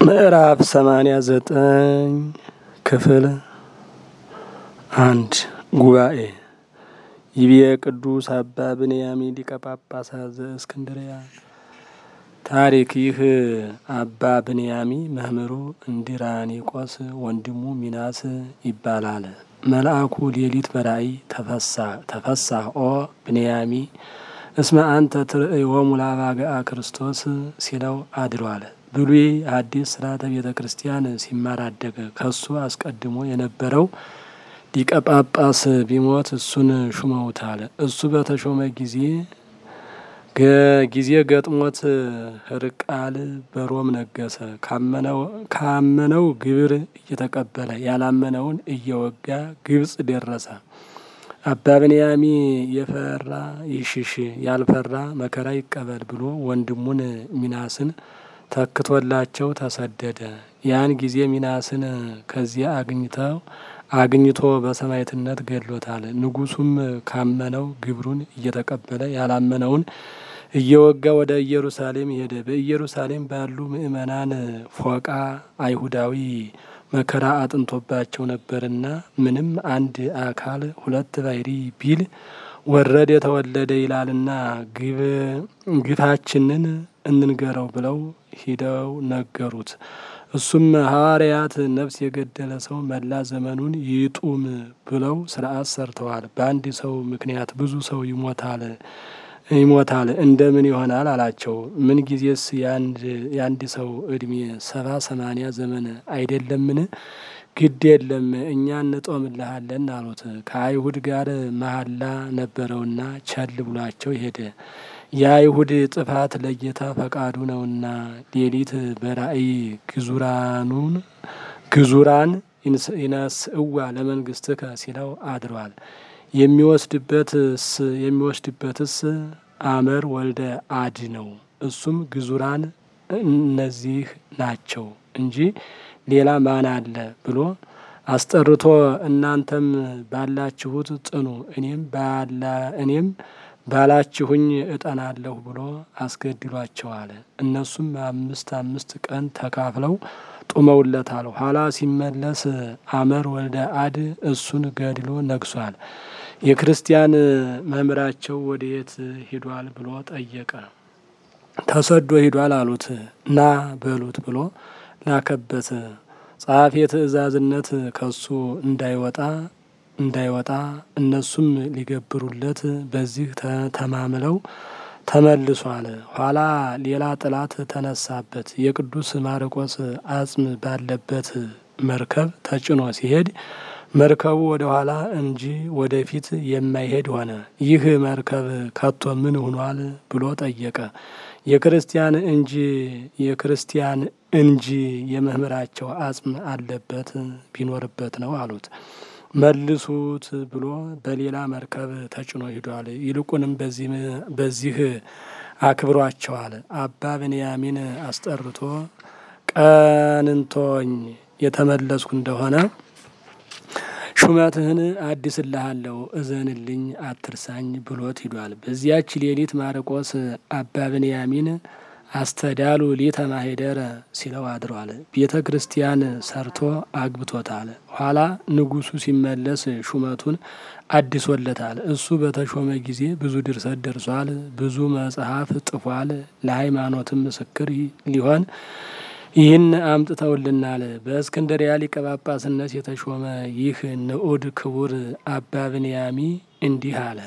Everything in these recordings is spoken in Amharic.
ምዕራፍ ሰማንያ ዘጠኝ ክፍል አንድ ጉባኤ ይብየ ቅዱስ አባ ብንያሚ ሊቀ ጳጳሳት ዘእስክንድርያ። ታሪክ ይህ አባ ብንያሚ መምህሩ እንዲራኒቆስ ወንድሙ ሚናስ ይባላል። መልአኩ ሌሊት በራእይ ተፈሳህ ኦ ብንያሚ እስመ አንተ ትርእዮሙ ለአባግዓ ክርስቶስ ሲለው አድሯል። ብሉይ ሐዲስ ስርዓተ ቤተ ክርስቲያን ሲማር አደገ። ከሱ አስቀድሞ የነበረው ሊቀ ጳጳስ ቢሞት እሱን ሹመውታል። እሱ በተሾመ ጊዜ ጊዜ ገጥሞት ሕርቃል በሮም ነገሰ። ካመነው ግብር እየተቀበለ ያላመነውን እየወጋ ግብጽ ደረሰ። አባ ብንያሚ የፈራ ይሽሽ ያልፈራ መከራ ይቀበል ብሎ ወንድሙን ሚናስን ተክቶላቸው ተሰደደ። ያን ጊዜ ሚናስን ከዚያ አግኝተው አግኝቶ በሰማዕትነት ገድሎታል። ንጉሱም ካመነው ግብሩን እየተቀበለ ያላመነውን እየወጋ ወደ ኢየሩሳሌም ሄደ። በኢየሩሳሌም ባሉ ምእመናን ፎቃ አይሁዳዊ መከራ አጥንቶባቸው ነበርና ምንም አንድ አካል ሁለት ባሕሪ ቢል ወረደ የተወለደ ይላልና ግፋችንን እንንገረው ብለው ሂደው ነገሩት። እሱም ሐዋርያት ነፍስ የገደለ ሰው መላ ዘመኑን ይጡም ብለው ስርዓት ሰርተዋል። በአንድ ሰው ምክንያት ብዙ ሰው ይሞታል ይሞታል እንደምን ይሆናል አላቸው። ምን ጊዜስ የአንድ ሰው እድሜ ሰባ ሰማንያ ዘመን አይደለምን? ግድ የለም እኛ እንጦምልሃለን አሉት። ከአይሁድ ጋር መሐላ ነበረውና ቸል ብሏቸው ሄደ። የአይሁድ ጥፋት ለጌታ ፈቃዱ ነውና ሌሊት በራእይ ግዙራኑን ግዙራን ይነስእዋ ለመንግስትከ ሲለው አድሯል። የሚወስድበትስ የሚወስድበትስ አመር ወልደ አድ ነው። እሱም ግዙራን እነዚህ ናቸው እንጂ ሌላ ማን አለ ብሎ አስጠርቶ እናንተም ባላችሁት ጥኑ እኔም ባላ እኔም ባላችሁኝ እጠናለሁ ብሎ አስገድሏቸዋል። እነሱም አምስት አምስት ቀን ተካፍለው ጡመውለታል። ኋላ ሲመለስ አመር ወልደ አድ እሱን ገድሎ ነግሷል። የክርስቲያን መምህራቸው ወደየት ሂዷል ብሎ ጠየቀ። ተሰዶ ሂዷል አሉት። ና በሉት ብሎ ላከበት። ጸሐፌ ትእዛዝነት ከሱ እንዳይወጣ እንዳይወጣ እነሱም ሊገብሩለት በዚህ ተማምለው ተመልሷል። ኋላ ሌላ ጠላት ተነሳበት። የቅዱስ ማርቆስ አጽም ባለበት መርከብ ተጭኖ ሲሄድ መርከቡ ወደ ኋላ እንጂ ወደፊት የማይሄድ ሆነ። ይህ መርከብ ከቶ ምን ሆኗል ብሎ ጠየቀ። የክርስቲያን እንጂ የክርስቲያን እንጂ የመምህራቸው አጽም አለበት ቢኖርበት ነው አሉት። መልሱት ብሎ በሌላ መርከብ ተጭኖ ሂዷል። ይልቁንም በዚህ አክብሯቸዋል። አባ ብንያሚን አስጠርቶ ቀንንቶኝ የተመለስኩ እንደሆነ ሹመትህን አድስልሃለሁ፣ እዘንልኝ፣ አትርሳኝ ብሎት ሂዷል። በዚያች ሌሊት ማርቆስ አባ ብንያሚን አስተዳሉ ሊተ ማሄደረ ሲለው አድሯል። ቤተ ክርስቲያን ሰርቶ አግብቶታል። ኋላ ንጉሱ ሲመለስ ሹመቱን አድሶለታል። እሱ በተሾመ ጊዜ ብዙ ድርሰት ደርሷል። ብዙ መጽሐፍ ጥፏል። ለሃይማኖትም ምስክር ሊሆን ይህን አምጥተውልናል። በእስክንድርያ ሊቀ ጳጳስነት የተሾመ ይህ ንዑድ ክቡር አባ ብንያሚ እንዲህ አለ።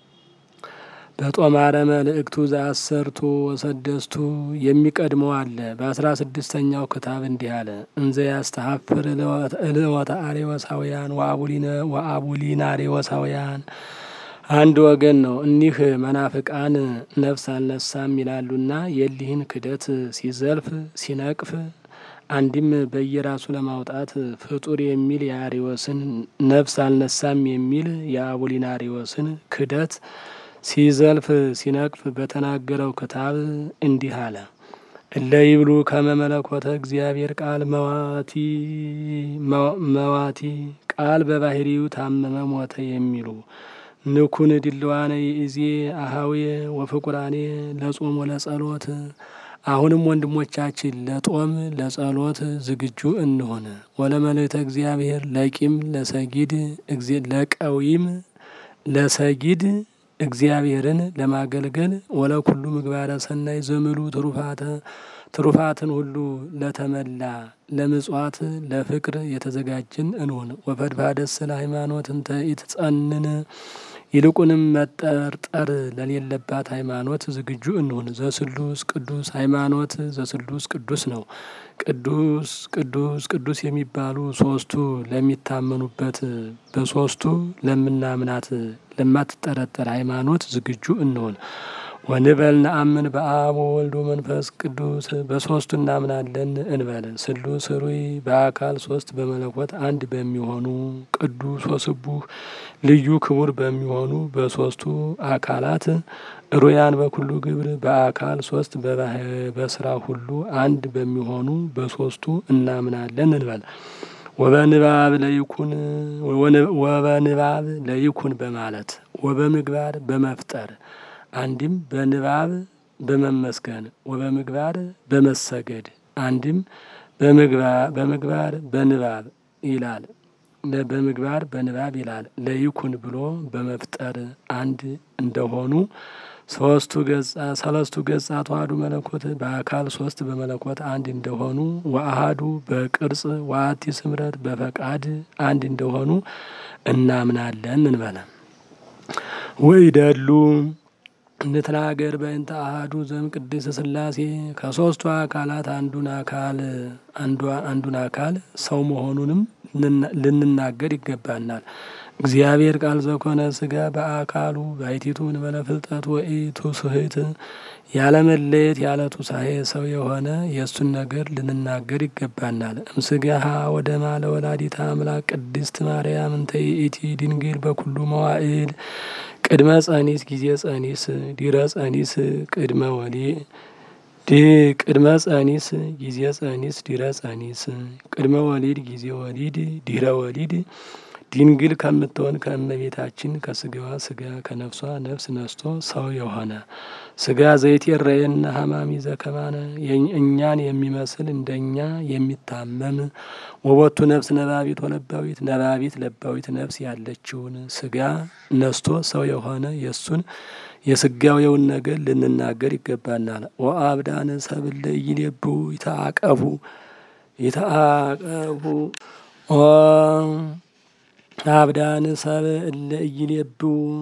በጦማረ መልእክቱ ዘአሰርቱ ወሰደስቱ የሚቀድመው አለ። በአስራ ስድስተኛው ክታብ እንዲህ አለ። እንዘ ያስተሀፍር እልወተ አሬወሳውያን ወአቡሊነ አሬወሳውያን አንድ ወገን ነው። እኒህ መናፍቃን ነፍስ አልነሳም ይላሉና የሊህን ክደት ሲዘልፍ ሲነቅፍ አንድም በየራሱ ለማውጣት ፍጡር የሚል የአሬወስን ነፍስ አልነሳም የሚል የአቡሊናሪዎስን ክደት ሲዘልፍ ሲነቅፍ በተናገረው ክታብ እንዲህ አለ። እለ ይብሉ ከመ መለኮተ እግዚአብሔር ቃል መዋቲ መዋቲ ቃል በባህሪው ታመመ ሞተ የሚሉ ንኩን ድልዋነ ይእዜ አሃዌ ወፍቁራኔ ለጾም ወለጸሎት አሁንም ወንድሞቻችን ለጦም ለጸሎት ዝግጁ እንሆን። ወለመልእክተ እግዚአብሔር ለቂም ለሰጊድ ለቀዊም ለሰጊድ እግዚአብሔርን ለማገልገል ወለኩሉ ምግባረ ሰናይ ዘምሉ ትሩፋተ ትሩፋትን ሁሉ ለተመላ ለምጽዋት ለፍቅር የተዘጋጅን እንሆን። ወፈድፋደስ ለሃይማኖት እንተ ኢትጸንን ይልቁንም መጠርጠር ለሌለባት ሃይማኖት ዝግጁ እንሁን። ዘስሉስ ቅዱስ ሃይማኖት ዘስሉስ ቅዱስ ነው። ቅዱስ ቅዱስ ቅዱስ የሚባሉ ሶስቱ ለሚታመኑበት በሶስቱ ለምናምናት ለማትጠረጠር ሃይማኖት ዝግጁ እንሆን። ወንበል ነአምን በአብ ወወልድ መንፈስ ቅዱስ በሶስቱ እናምናለን እንበል። ስሉስ ኅሩይ በአካል ሶስት በመለኮት አንድ በሚሆኑ ቅዱስ ወስቡህ ልዩ ክቡር በሚሆኑ በሶስቱ አካላት ሩያን በኩሉ ግብር በአካል ሶስት በስራ ሁሉ አንድ በሚሆኑ በሶስቱ እናምናለን እንበል። ወበንባብ ለይኩን ወበንባብ ለይኩን በማለት ወበምግባር በመፍጠር አንድም በንባብ በመመስገን ወበምግባር በመሰገድ አንድም በምግባር በንባብ ይላል። በምግባር በንባብ ይላል። ለይኩን ብሎ በመፍጠር አንድ እንደሆኑ ሶስቱ ገጻ ሰለስቱ ገጻ ተዋህዱ መለኮት በአካል ሶስት በመለኮት አንድ እንደሆኑ ወአሃዱ በቅርጽ ወአቲ ስምረት በፈቃድ አንድ እንደሆኑ እናምናለን እንበለ ወይደሉ እንትናገር በእንተ አሃዱ ዘም ቅድስ ስላሴ ከሶስቱ አካላት አንዱን አካል አንዱን አካል ሰው መሆኑንም ልንናገር ይገባናል። እግዚአብሔር ቃል ዘኮነ ስጋ በአካሉ ባይቲቱ እንበለ ፍልጠት ወኢቱ ስህት ያለመለየት ያለ ቱሳኤ ሰው የሆነ የእሱን ነገር ልንናገር ይገባናል። እምስጋሃ ወደ ማለ ወላዲታ አምላክ ቅድስት ማርያም እንተ ይእቲ ድንግል በኩሉ መዋዕል ቅድመ ጸኒስ ጊዜ ጸኒስ ዲረ ጸኒስ ቅድመ ወሊ ቅድመ ጸኒስ ጊዜ ጸኒስ ዲረ ጸኒስ ቅድመ ወሊድ ጊዜ ወሊድ ዲረ ወሊድ ድንግል ከምትሆን ከእመቤታችን ከስጋዋ ስጋ ከነፍሷ ነፍስ ነስቶ ሰው የሆነ ስጋ ዘይት የረየና ሀማሚ ዘከማነ እኛን የሚመስል እንደኛ የሚታመም ወቦቱ ነፍስ ነባቢት ወለባዊት ነባቢት ለባዊት ነፍስ ያለችውን ስጋ ነስቶ ሰው የሆነ የእሱን የስጋዊውን ነገር ልንናገር ይገባናል። ወአብዳነ ሰብለ ይሌቡ ይተአቀፉ ይተአቀፉ አብዳን ሰብ እለ ኢይሌቡ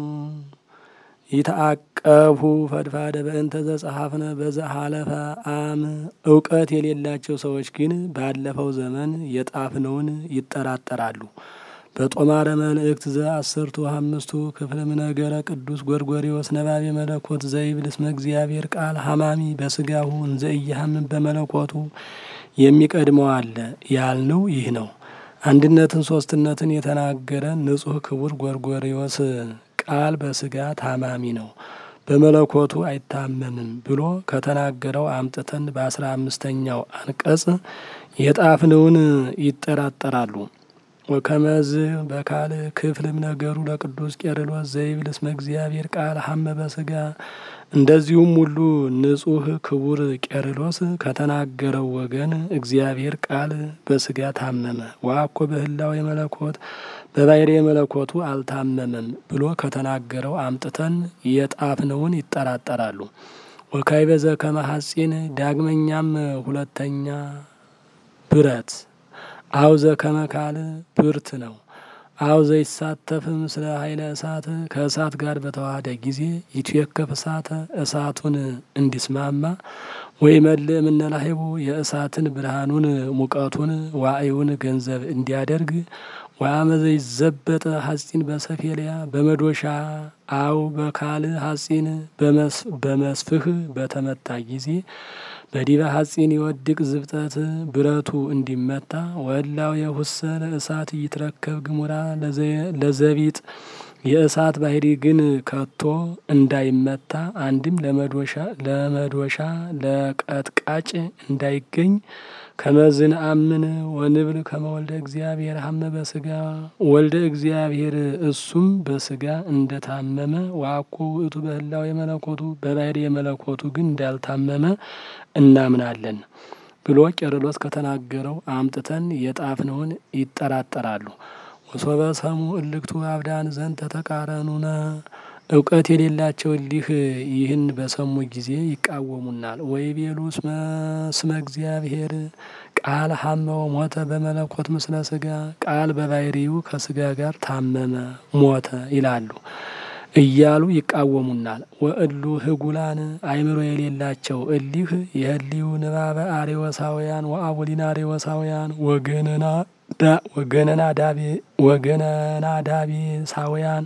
ይተአቀፉ ፈድፋደ በእንተ ዘጸሐፍነ በዘሐለፈ አም እውቀት የሌላቸው ሰዎች ግን ባለፈው ዘመን የጣፍነውን ይጠራጠራሉ። በጦማረ መልእክት ዘአስርቱ አምስቱ ክፍልም ነገረ ቅዱስ ጎርጎሪዎስ ነባቤ መለኮት ዘይብል እስመ እግዚአብሔር ቃል ሀማሚ በስጋሁ እንዘ ኢያሃምን በመለኮቱ የሚቀድመው አለ ያልነው ይህ ነው። አንድነትን ሶስትነትን የተናገረ ንጹሕ ክቡር ጎርጎሪዎስ ቃል በስጋ ታማሚ ነው በመለኮቱ አይታመምም ብሎ ከተናገረው አምጥተን በአስራ አምስተኛው አንቀጽ የጣፍነውን ይጠራጠራሉ። ወከመዝ በካል ክፍልም ነገሩ ለቅዱስ ቄርሎስ ዘይብል እስመ እግዚአብሔር ቃል ሀመ በስጋ እንደዚሁም ሁሉ ንጹሕ ክቡር ቄርሎስ ከተናገረው ወገን እግዚአብሔር ቃል በስጋ ታመመ ወአኮ በህላዌ መለኮት በባሕሪ መለኮቱ አልታመመም ብሎ ከተናገረው አምጥተን የጣፍነውን ይጠራጠራሉ። ወካዕበ ዘከመ ሐጺን ዳግመኛም ሁለተኛ ብረት አውዘ ከመካል ብርት ነው። አውዘ ይሳተፍም ስለ ኃይለ እሳት ከእሳት ጋር በተዋሃደ ጊዜ ይትዌከፍ እሳተ እሳቱን እንዲስማማ ወይ መልእ እምነላሂቡ የእሳትን ብርሃኑን ሙቀቱን ዋእዩን ገንዘብ እንዲያደርግ ወአመዘ ይዘበጠ ሐጺን በሰፌልያ በመዶሻ አው በካል ሐጺን በመስፍህ በተመታ ጊዜ በዲበ ሐጺን የወድቅ ዝብጠት ብረቱ እንዲመታ ወላው የሁሰ ለእሳት ይትረከብ ግሙራ ለዘቢጥ የእሳት ባህሪ ግን ከቶ እንዳይመታ አንድም ለመዶሻ ለመዶሻ ለቀጥቃጭ እንዳይገኝ ከመዝን አምን ወንብል ከመወልደ እግዚአብሔር ሀመ በስጋ ወልደ እግዚአብሔር እሱም በስጋ እንደታመመ ዋኮ ውእቱ በህላው የመለኮቱ በባህሪ የመለኮቱ ግን እንዳልታመመ እናምናለን ብሎ ቄርሎስ ከተናገረው አምጥተን የጣፍነውን ይጠራጠራሉ። ወሶበ ሰሙ እልክቱ አብዳን ዘንድ ተተቃረኑነ እውቀት የሌላቸው እሊህ ይህን በሰሙ ጊዜ ይቃወሙናል። ወይ ቤሉ ስመ እግዚአብሔር ቃል ሀመው ሞተ በመለኮት ምስለ ስጋ ቃል በባህሪው ከስጋ ጋር ታመመ ሞተ ይላሉ እያሉ ይቃወሙናል። ወእሉ ህጉላን አይምሮ የሌላቸው እሊህ የህሊው ንባበ አሬወሳውያን ወአቡሊን አሬወሳውያን ወገነና ወገነና ዳቤ ወገነና ዳቤ ሳውያን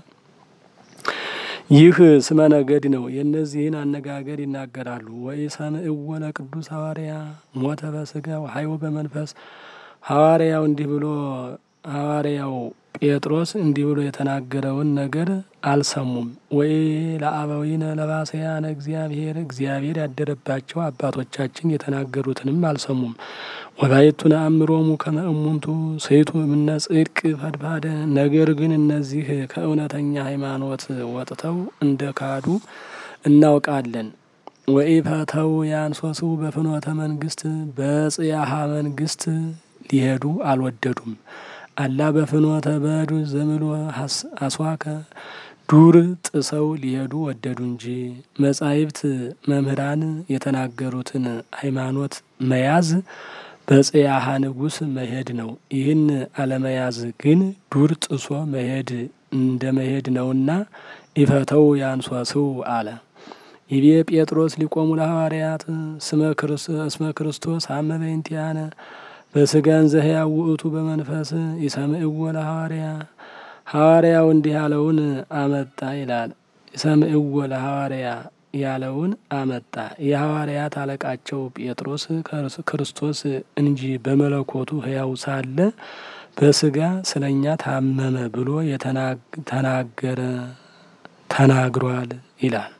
ይህ ስመ ነገድ ነው። የእነዚህን አነጋገር ይናገራሉ። ወይ ሰምዕዎ ለቅዱስ ሐዋርያ ሞተ በስጋ ወሀይወ በመንፈስ ሐዋርያው እንዲህ ብሎ ሐዋርያው ጴጥሮስ እንዲህ ብሎ የተናገረውን ነገር አልሰሙም። ወይ ለአበዊነ ለባሰያነ እግዚአብሔር እግዚአብሔር ያደረባቸው አባቶቻችን የተናገሩትንም አልሰሙም። ወባይቱ ነአምሮሙ ከመ እሙንቱ ሰይቱ እምነ ጽድቅ ፈድፋደ ነገር ግን እነዚህ ከእውነተኛ ሃይማኖት ወጥተው እንደ ካዱ እናውቃለን። ወኢፈተው ያንሶሱ በፍኖተ መንግስት በጽያሃ መንግስት ሊሄዱ አልወደዱም። አላ በፍኖተ በዱ ዘምሎ አስዋከ ዱር ጥሰው ሊሄዱ ወደዱ እንጂ መጻሕፍት መምህራን የተናገሩትን ሃይማኖት መያዝ በጽያሃ ንጉሥ መሄድ ነው። ይህን አለመያዝ ግን ዱር ጥሶ መሄድ እንደ መሄድ ነውና ኢፈተው ያንሷስው አለ። ይቤ ጴጥሮስ ሊቆሙ ለሐዋርያት እስመ ክርስቶስ ሀመ በእንቲአነ በስጋን ዘህያው ውእቱ በመንፈስ ይሰምዕዎ ለሐዋርያ ሐዋርያው እንዲህ ያለውን አመጣ ይላል። ይሰምዕዎ ለሐዋርያ ያለውን አመጣ። የሐዋርያት አለቃቸው ጴጥሮስ ክርስቶስ እንጂ በመለኮቱ ሕያው ሳለ በስጋ ስለኛ ታመመ ብሎ የተናገረ ተናግሯል ይላል።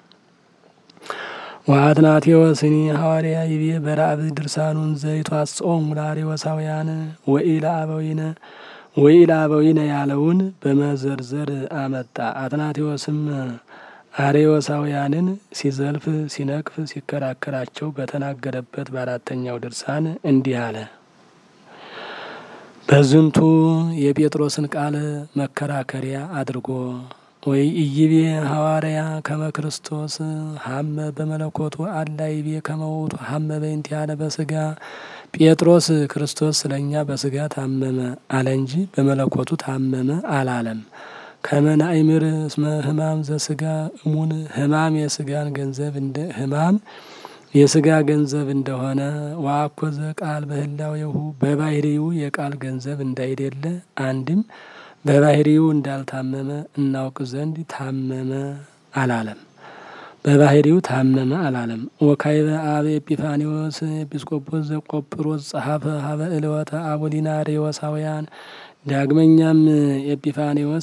ወአትናቴዎስኒ ሐዋርያ ይቤ በራእብ ድርሳኑን ዘይቷጽኦም ለአሬወሳውያን ወኢለ አበዊነ ወኢለ አበዊነ ያለውን በመዘርዘር አመጣ። አትናቴዎስም አሬወሳውያንን ሲዘልፍ ሲነቅፍ ሲከራከራቸው በተናገረበት በአራተኛው ድርሳን እንዲህ አለ። በዝንቱ የጴጥሮስን ቃል መከራከሪያ አድርጎ ወይ ኢይቤ ሐዋርያ ከመ ክርስቶስ ሀመ በመለኮቱ አላ ይቤ ከመውቱ ሀመ በእንቲአነ በስጋ ጴጥሮስ ክርስቶስ ስለኛ በስጋ ታመመ አለ እንጂ በመለኮቱ ታመመ አላለም። ከመናይምር እስመ ህማም ዘስጋ እሙን ህማም የስጋን ገንዘብ እንደ ህማም የስጋ ገንዘብ እንደሆነ ዋኮዘ ቃል በህላዌሁ በባህሪው የቃል ገንዘብ እንዳይደለ አንድም በባህሪው እንዳልታመመ እናውቅ ዘንድ ታመመ አላለም። በባህሪው ታመመ አላለም። ወካይበ አበ ኤጲፋኒዎስ ኤጲስቆጶስ ዘቆጵሮስ ጸሐፈ ሀበ እለወተ አቡሊናሬዎሳውያን ዳግመኛም ኤጲፋኒዎስ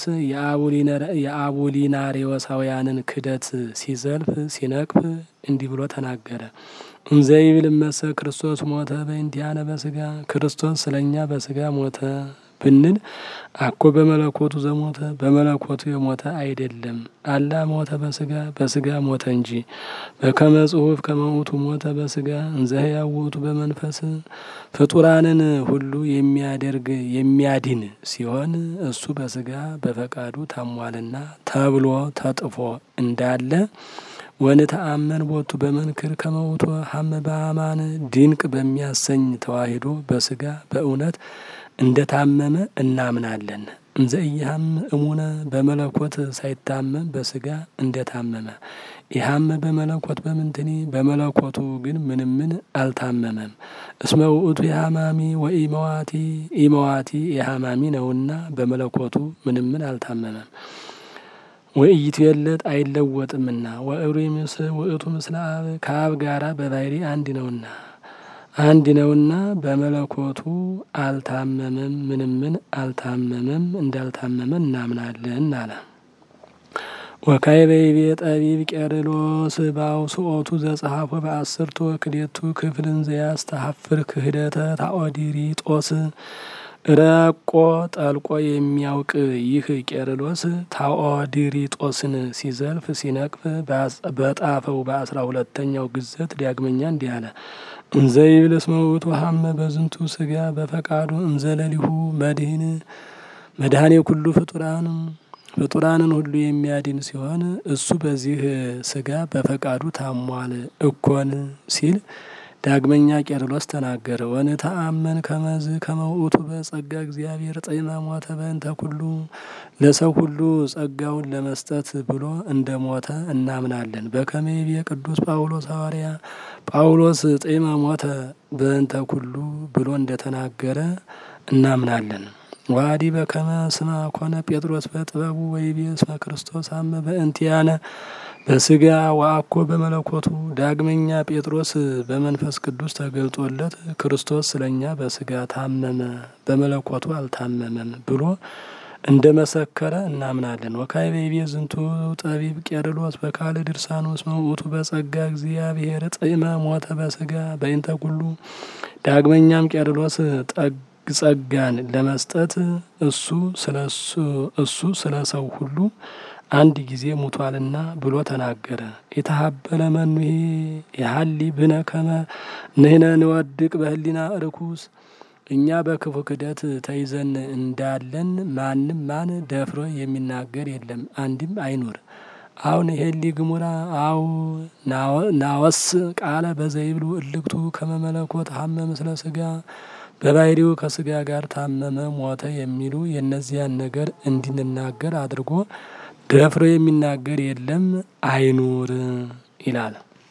የአቡሊናሬዎሳውያንን ክደት ሲዘልፍ ሲነቅፍ እንዲህ ብሎ ተናገረ። እንዘይብል መሰ ክርስቶስ ሞተ በእንቲአነ በስጋ ክርስቶስ ስለኛ በስጋ ሞተ ብንል አኮ በመለኮቱ ዘሞተ በመለኮቱ የሞተ አይደለም። አላ ሞተ በስጋ በስጋ ሞተ እንጂ በከመ ጽሑፍ ከመውቱ ሞተ በስጋ እንዘ ሕያው ውእቱ በመንፈስ ፍጡራንን ሁሉ የሚያደርግ የሚያድን ሲሆን እሱ በስጋ በፈቃዱ ታሟልና ተብሎ ተጥፎ እንዳለ ወንተአመን ቦቱ በመንክር ከመውቱ ሀመ በአማን ድንቅ በሚያሰኝ ተዋሂዶ በስጋ በእውነት እንደ ታመመ እናምናለን። እንዘ ኢያም እሙነ በመለኮት ሳይታመም በስጋ እንደ ታመመ ኢሃመ በመለኮት በምንትኒ በመለኮቱ ግን ምንም ምን አልታመመም። እስመ ውእቱ የሃማሚ ወኢመዋቲ ኢመዋቲ የሃማሚ ነውና በመለኮቱ ምንም ምን አልታመመም። ወእይቱ የለጥ አይለወጥምና ወእሩ ምስ ውእቱ ምስለ አብ ከአብ ጋራ በባህሪ አንድ ነውና አንድ ነውና በመለኮቱ አልታመመም፣ ምንም ምን አልታመመም፣ እንዳልታመመ እናምናለን አለ። ወካይበይቤ ጠቢብ ቄርሎስ በአውስኦቱ ዘጸሐፎ በአስርቱ ወክሌቱ ክፍልን ዘያስተሐፍር ክህደተ ታኦዲሪጦስ ረቆ ጠልቆ የሚያውቅ ይህ ቄርሎስ ታኦዲሪጦስን ሲዘልፍ ሲነቅፍ በጣፈው በአስራ ሁለተኛው ግዘት ዳግመኛ እንዲህ አለ። እንዘይብል እስመ ውእቱ ሀመ በዝንቱ ስጋ በፈቃዱ እንዘለሊሁ መድህን መድኃኔ ኩሉ ፍጡራን ፍጡራንን ሁሉ የሚያድን ሲሆን እሱ በዚህ ስጋ በፈቃዱ ታሟል እኮን ሲል ዳግመኛ ቄርሎስ ተናገረ። ወንተአመን ከመዝ ከመውእቱ በጸጋ እግዚአብሔር ጤመ ሞተ በእንተ ኩሉ ለሰው ሁሉ ጸጋውን ለመስጠት ብሎ እንደ ሞተ እናምናለን። በከመይቤ ቅዱስ ጳውሎስ ሐዋርያ ጳውሎስ ጤመ ሞተ በእንተ ኩሉ ብሎ እንደተናገረ እናምናለን። ዋዲ በከመ ስማ ኮነ ጴጥሮስ በጥበቡ ወይቤ እስመ ክርስቶስ አመ በእንቲአነ በስጋ ወአኮ በመለኮቱ። ዳግመኛ ጴጥሮስ በመንፈስ ቅዱስ ተገልጦለት ክርስቶስ ስለኛ በስጋ ታመመ በመለኮቱ አልታመመም ብሎ እንደ መሰከረ እናምናለን። ወካይ በይቤ ዝንቱ ጠቢብ ቄርሎስ በካል ድርሳኑ እስመ ውእቱ በጸጋ እግዚአብሔር ጤመ ሞተ በስጋ በእንተ ኩሉ። ዳግመኛም ቄርሎስ ጸጋን ለመስጠት እሱ ስለሱ እሱ ስለ ሰው ሁሉ አንድ ጊዜ ሙቷልና ብሎ ተናገረ። የተሀበለ መኑሄ የሀሊ ብነ ከመ ንህነ ንወድቅ በህሊና ርኩስ እኛ በክፉ ክደት ተይዘን እንዳለን ማንም ማን ደፍሮ የሚናገር የለም፣ አንድም አይኑር። አሁን ሄሊ ግሙራ አው ናወስ ቃለ በዘይብሉ እልክቱ ከመመለኮት ሀመ ምስለ ስጋ በባህሪው ከስጋ ጋር ታመመ ሞተ የሚሉ የእነዚያን ነገር እንድንናገር አድርጎ ደፍሮ የሚናገር የለም አይኑር ይላል።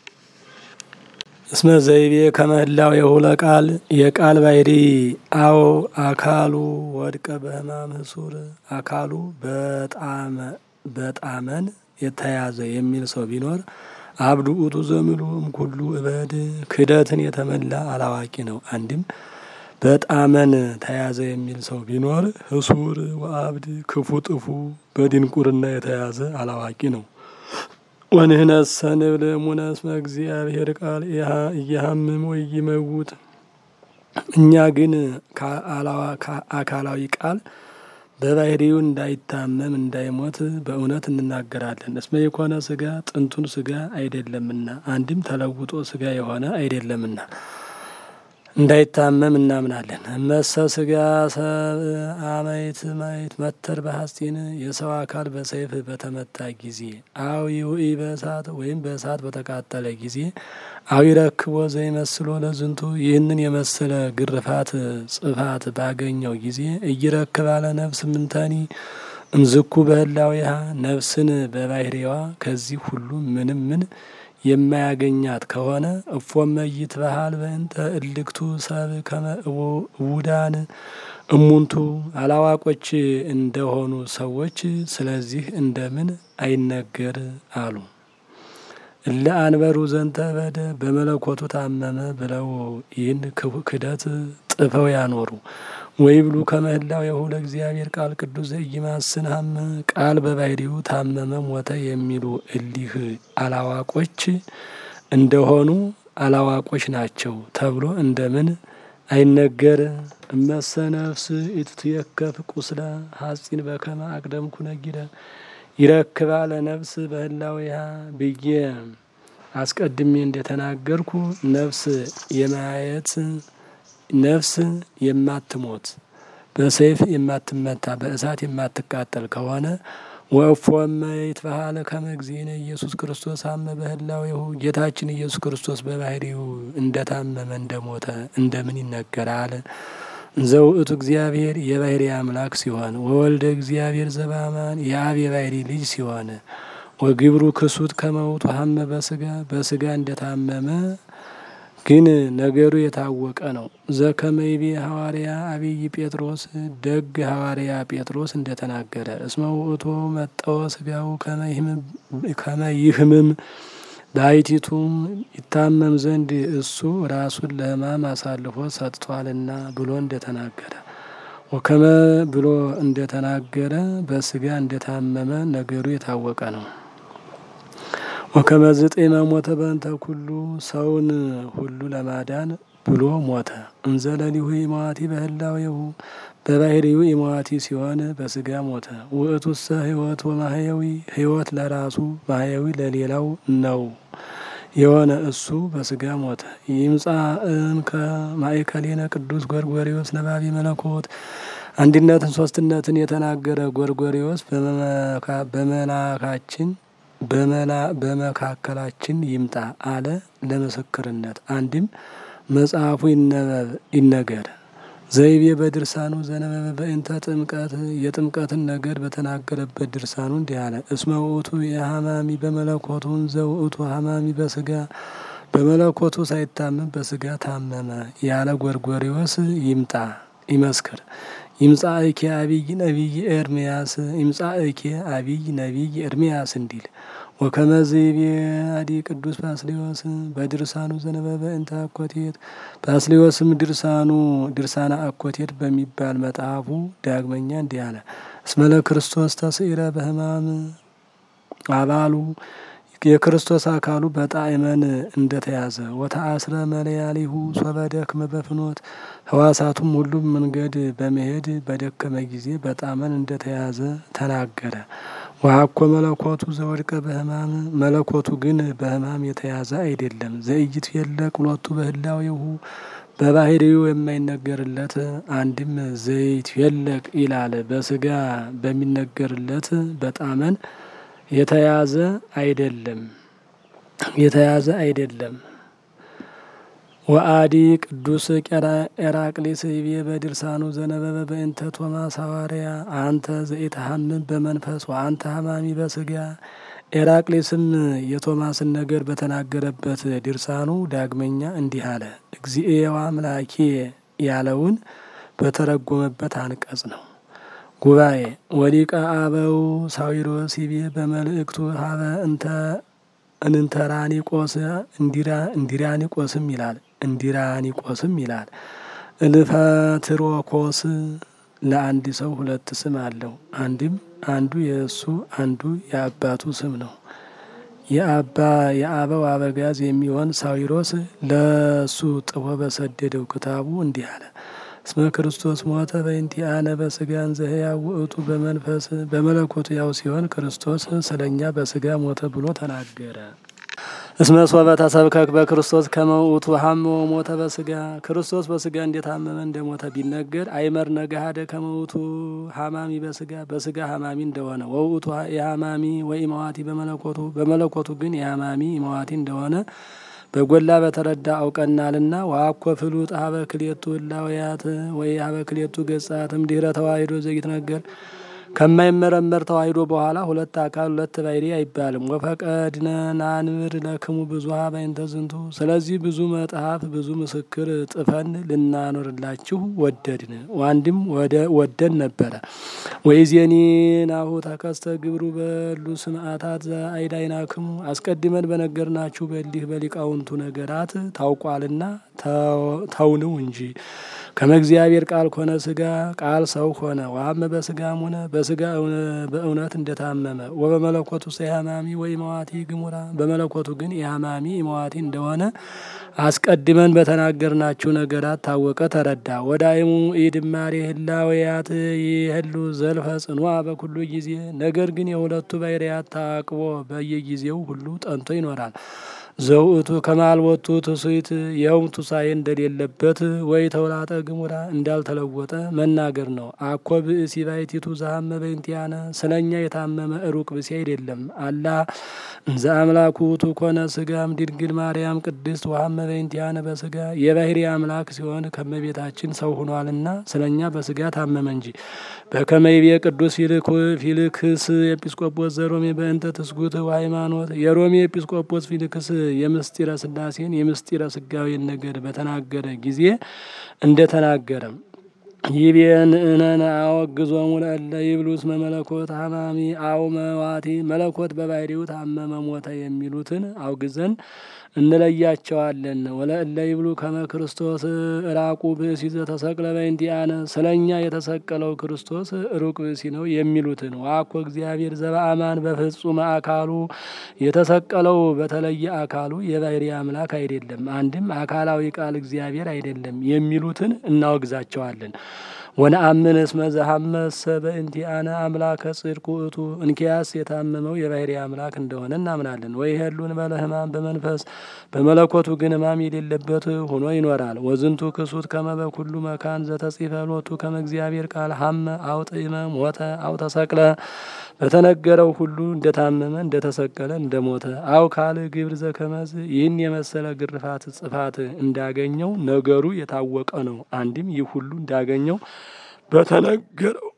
እስመ ዘይቤ ከመህላው የሁለ ቃል የቃል ባህሪ አዎ አካሉ ወድቀ በህማም ህሱር አካሉ በጣመን የተያዘ የሚል ሰው ቢኖር አብዱ ውእቱ ዘምሉ እምኩሉ እበድ ክደትን የተመላ አላዋቂ ነው። አንድም በጣመን ተያዘ የሚል ሰው ቢኖር ህሱር ወአብድ ክፉ ጥፉ በድንቁርና የተያዘ አላዋቂ ነው። ወንህነሰ ንብል እሙነ እስመ እግዚአብሔር ቃል እያሃምም ወይመውት እኛ ግን አካላዊ ቃል በባህሪው እንዳይታመም እንዳይሞት በእውነት እንናገራለን። እስመ የኮነ ስጋ ጥንቱን ስጋ አይደለምና አንድም ተለውጦ ስጋ የሆነ አይደለምና እንዳይታመም እናምናለን። እመሰ ስጋ ሰብ አመይት ማይት መተር በሐስጢን የሰው አካል በሰይፍ በተመታ ጊዜ አው ይውኢ በእሳት ወይም በእሳት በተቃጠለ ጊዜ አው ይረክቦ ዘይመስሎ ለዝንቱ ይህንን የመሰለ ግርፋት ጽፋት ባገኘው ጊዜ እይረክባለ ነፍስ ምንተኒ እምዝኩ በህላዊሃ ነፍስን በባህሪዋ ከዚህ ሁሉ ምንም ምን የማያገኛት ከሆነ እፎመ ይትበሃል በእንተ እልክቱ ሰብ ከመ እውዳን እሙንቱ አላዋቆች እንደሆኑ ሰዎች ስለዚህ እንደምን አይነገር አሉ። እለ አንበሩ ዘንተ በደ በመለኮቱ ታመመ ብለው ይህን ክደት ጥፈው ያኖሩ ወይ ብሉ ከመህላው የሁለ እግዚአብሔር ቃል ቅዱስ ዘኢይማስን ሀመ ቃል በባህሪው ታመመ ሞተ የሚሉ እሊህ አላዋቆች እንደሆኑ አላዋቆች ናቸው ተብሎ እንደምን አይነገር? እመሰ ነፍስ ኢትትየከፍ ቁስለ ሐጺን በከመ አቅደምኩ ነጊረ ይረክባ ለነፍስ በህላዊሃ ብዬ አስቀድሜ እንደተናገርኩ ነፍስ የማየት ነፍስ የማትሞት በሰይፍ የማትመታ በእሳት የማትቃጠል ከሆነ ወእፎመ ይትበሃል ከመ እግዚእነ ኢየሱስ ክርስቶስ አመ በህላዌሁ ጌታችን ኢየሱስ ክርስቶስ በባህሪው እንደታመመ እንደሞተ እንደምን ይነገራል? ዘውእቱ እግዚአብሔር የባህሪ አምላክ ሲሆን ወወልደ እግዚአብሔር ዘበአማን የአብ የባህሪ ልጅ ሲሆን ወግብሩ ክሱት ከመውቱ ሀመ በስጋ በስጋ እንደታመመ ግን ነገሩ የታወቀ ነው። ዘከመይቤ ሐዋርያ አብይ ጴጥሮስ ደግ ሐዋርያ ጴጥሮስ እንደተናገረ እስመ ውእቱ መጠወ ስጋው ከመ ይህምም በአይቲቱም ይታመም ዘንድ እሱ ራሱን ለሕማም አሳልፎ ሰጥቷልና ብሎ እንደተናገረ ወከመ ብሎ እንደተናገረ በስጋ እንደታመመ ነገሩ የታወቀ ነው። ወከመዝጤመ ሞተ በእንተ ኩሉ ሰውን ሁሉ ለማዳን ብሎ ሞተ። እንዘለሊሁ ኢመዋቲ በህላዌሁ በባህሪው ኢመዋቲ ሲሆን በስጋ ሞተ። ውእቱሰ ህይወት ወማህየዊ ህይወት ለራሱ ማህየዊ ለሌላው ነው የሆነ እሱ በስጋ ሞተ። ይምጻ እንከ ማእከሌነ ቅዱስ ጎርጎሪዎስ ነባቢ መለኮት አንድነትን ሶስትነትን የተናገረ ጎርጎሪዎስ በመላካችን በመካከላችን ይምጣ አለ ለምስክርነት። አንድም መጽሐፉ ይነበብ ይነገር ዘይቤ በድርሳኑ ዘነበበ በእንተ ጥምቀት የጥምቀትን ነገር በተናገረበት ድርሳኑ እንዲህ አለ። እስመ ውእቱ የሀማሚ በመለኮቱ ዘውእቱ ሀማሚ በስጋ በመለኮቱ ሳይታመም በስጋ ታመመ ያለ ጎርጎሪዎስ ይምጣ ይመስክር። ይምጻ እኬ አብይ ነቢይ ኤርምያስ ይምጻ እኬ አብይ ነቢይ ኤርምያስ እንዲል ወከመዝቤ አዲ ቅዱስ ባስሌዎስ በድርሳኑ ዘነበበ እንተ አኮቴት ባስሌዎስም ድርሳኑ ድርሳና አኮቴት በሚባል መጽሐፉ ዳግመኛ እንዲህ አለ። እስመለ ክርስቶስ ተስኢረ በህማም አባሉ የክርስቶስ አካሉ በጣዕመን እንደተያዘ ወተአስረ መለያሊሁ ሶበ ደክመ በፍኖት ህዋሳቱም ሁሉም መንገድ በመሄድ በደከመ ጊዜ በጣዕመን እንደተያዘ ተናገረ። ወሀኮ መለኮቱ ዘወድቀ በህማም መለኮቱ ግን በህማም የተያዘ አይደለም። ዘእይት የለቅ ሁለቱ በህላዌሁ በባህሪው የማይነገርለት አንድም ዘይት የለቅ ይላል። በስጋ በሚነገርለት በጣመን የተያዘ አይደለም የተያዘ አይደለም። ወአዲ ቅዱስ ኤራቅሊስ ይቤ በድርሳኑ ዘነበበ በእንተ ቶማስ ሐዋርያ አንተ ዘኢትሐምም በመንፈስ ወአንተ ሐማሚ በስጋ ኤራቅሊስም የቶማስን ነገር በተናገረበት ድርሳኑ ዳግመኛ እንዲህ አለ። እግዚእየ ወአምላኬ ያለውን በተረጎመበት አንቀጽ ነው። ጉባኤ ወሊቀ አበው ሳዊሮስ ይቤ በመልእክቱ ሀበ እንተ እንንተራኒቆስ እንዲራ እንዲራኒቆስም ይላል እንዲራኒቆስም ይላል። እልፈትሮኮስ ለአንድ ሰው ሁለት ስም አለው። አንድም አንዱ የእሱ አንዱ የአባቱ ስም ነው። የአባ የአበው አበጋዝ የሚሆን ሳዊሮስ ለሱ ጥፎ በሰደደው ክታቡ እንዲህ አለ። እስመ ክርስቶስ ሞተ በእንቲአነ በስጋን ዘህያው ውእቱ በመንፈስ በመለኮቱ ያው ሲሆን ክርስቶስ ስለኛ በስጋ ሞተ ብሎ ተናገረ። እስመ ሶበ ተሰብከክ በክርስቶስ ከመ ውእቱ ሀመ ሞተ በስጋ ክርስቶስ በስጋ እንደታመመ እንደሞተ ቢነገር አይመር ነገሃደ ከመ ውእቱ ሀማሚ በስጋ በስጋ ሀማሚ እንደሆነ ወውእቱ የሀማሚ ወኢመዋቲ በመለኮቱ በመለኮቱ ግን የሀማሚ ኢመዋቲ እንደሆነ በጎላ በተረዳ አውቀናልና። ዋኮ ፍሉጥ ሀበ ክሌቱ እላውያት ወይ ሀበ ክሌቱ ገጻትም ድህረ ተዋሂዶ ዘይት ነገር ከማይመረመር ተዋሂዶ በኋላ ሁለት አካል ሁለት ባሕርይ አይባልም። ወፈቀድነ ናንብር ለክሙ ብዙሃ በእንተ ዝንቱ። ስለዚህ ብዙ መጽሐፍ ብዙ ምስክር ጥፈን ልናኖርላችሁ ወደድን። ዋንድም ወደን ነበረ። ወይዜኒ ናሁ ተከስተ ግብሩ በሉ ስምአታት አይዳይናክሙ አስቀድመን በነገርናችሁ በሊህ በሊቃውንቱ ነገራት ታውቋልና ተውንው እንጂ ከመ እግዚአብሔር ቃል ኮነ ስጋ ቃል ሰው ሆነ። ዋመ በስጋም ሆነ በስጋ በእውነት እንደታመመ ወበመለኮቱ የሀማሚ ወይ መዋቲ ግሙራ በመለኮቱ ግን የሀማሚ መዋቲ እንደሆነ አስቀድመን በተናገርናችሁ ነገራት ታወቀ ተረዳ። ወዳይሙ ኢድማሬ ህላውያት ይህሉ ዘልፈ ጽኑዓ በኩሉ ጊዜ ነገር ግን የሁለቱ ባሕርያት ታቅቦ በየጊዜው ሁሉ ጠንቶ ይኖራል። ዘውእቱ ከማልወቱ ትስይት የውም ቱሳኤ እንደሌለበት ወይ ተውላጠ ግሙራ እንዳልተለወጠ መናገር ነው። አኮ ብእሲ ባሕቲቱ ዘሀመ በእንቲአነ ስለኛ የታመመ ሩቅ ብእሲ አይደለም። አላ እንዘ አምላኩ ውእቱ ኮነ ስጋም ድንግል ማርያም ቅድስት ወሀመ በእንቲአነ በስጋ የባሕርይ አምላክ ሲሆን ከመቤታችን ሰው ሆኗልና ስለኛ በስጋ ታመመ እንጂ። በከመ ይቤ ቅዱስ ፊልክስ ኤጲስቆጶስ ዘሮሜ በእንተ ትስጉት ወሃይማኖት የሮሜ ኤጲስቆጶስ ፊልክስ የምስጢረ ስላሴን የምስጢረ ስጋዌን ነገር በተናገረ ጊዜ እንደ ተናገረም ይቤን እነን አወግዞሙ ለእለ ይብሉ እስመ መለኮት ሀማሚ አው መዋቲ መለኮት በባሕርዩ ታመመ ሞተ የሚሉትን አውግዘን እንለያቸዋለን። ወለእለ ይብሉ ከመ ክርስቶስ ራቁ ብእሲ ዘተሰቅለ በእንቲአነ ስለ እኛ የተሰቀለው ክርስቶስ ሩቅ ብእሲ ነው የሚሉትን ዋኮ እግዚአብሔር ዘበአማን በፍጹም አካሉ የተሰቀለው በተለየ አካሉ የባህሪ አምላክ አይደለም፣ አንድም አካላዊ ቃል እግዚአብሔር አይደለም የሚሉትን እናወግዛቸዋለን። ወነአምን እስመ ዘሐመሰ በእንቲአነ አምላከ ጽድቅ ውእቱ እንኪያስ የታመመው የባህሪ አምላክ እንደሆነ እናምናለን። ወይ ሄሉን በለ ሕማም በመንፈስ በመለኮቱ ግን ሕማም የሌለበት ሆኖ ይኖራል። ወዝንቱ ክሱት ከመ በኩሉ መካን ዘተጽፈ ሎቱ ከመ እግዚአብሔር ቃል ሐመ አው ጥዕመ ሞተ አው ተሰቅለ በተነገረው ሁሉ እንደታመመ እንደተሰቀለ እንደሞተ አው ካል ግብር ዘከመዝ ይህን የመሰለ ግርፋት ጽፋት እንዳገኘው ነገሩ የታወቀ ነው። አንድም ይህ ሁሉ እንዳገኘው በተነገረው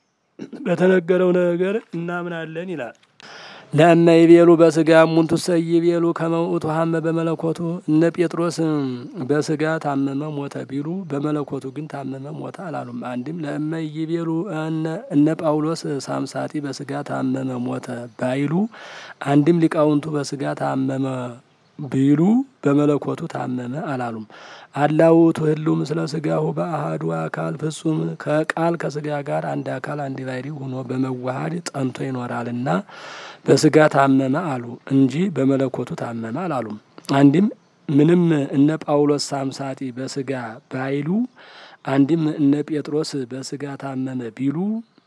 በተነገረው ነገር እናምናለን ይላል። ለእመ ይቤሉ በስጋ ሙንቱ ሰይቤሉ ከመ ውእቱ ሐመ በመለኮቱ እነ ጴጥሮስ በስጋ ታመመ ሞተ ቢሉ በመለኮቱ ግን ታመመ ሞተ አላሉም። አንድም ለእመ ይቤሉ እነ ጳውሎስ ሳምሳጢ በስጋ ታመመ ሞተ ባይሉ አንድም ሊቃውንቱ በስጋ ታመመ ቢሉ በመለኮቱ ታመመ አላሉም። አላውቱ ህልው ምስለ ስጋሁ በአሃዱ አካል ፍጹም ከቃል ከስጋ ጋር አንድ አካል አንድ ባሕርይ ሆኖ በመዋሃድ ጸንቶ ይኖራልና በስጋ ታመመ አሉ እንጂ በመለኮቱ ታመመ አላሉም። አንድም ምንም እነ ጳውሎስ ሳምሳጢ በስጋ ባይሉ አንድም እነ ጴጥሮስ በስጋ ታመመ ቢሉ